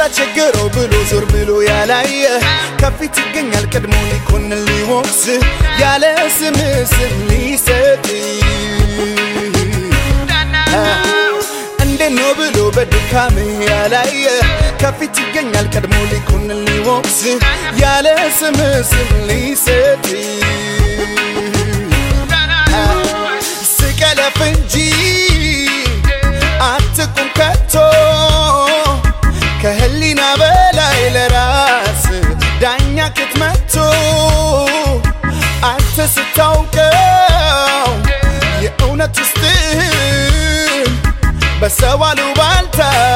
ቸገረው ብሎ ዞር ብሎ ያላየ ከፊት ይገኛል ቀድሞ ሊኮንን ሊወቅስ ያለ ስም ስም ሊሰጥ እንዴት ነው ብሎ በድካም ያላየ ከፊት ይገኛል ቀድሞ ሊኮንን ሊወቅስ ያለ ስም ስም ሊሰጥ ስቀለፍ እንጂ አትቁም ከቶ ከህሊና በላይ ለራስ ዳኛ ኬት መጥቶ አንተ ስታውቀው የእውነት ውስጥህን በሰው አሉባልታ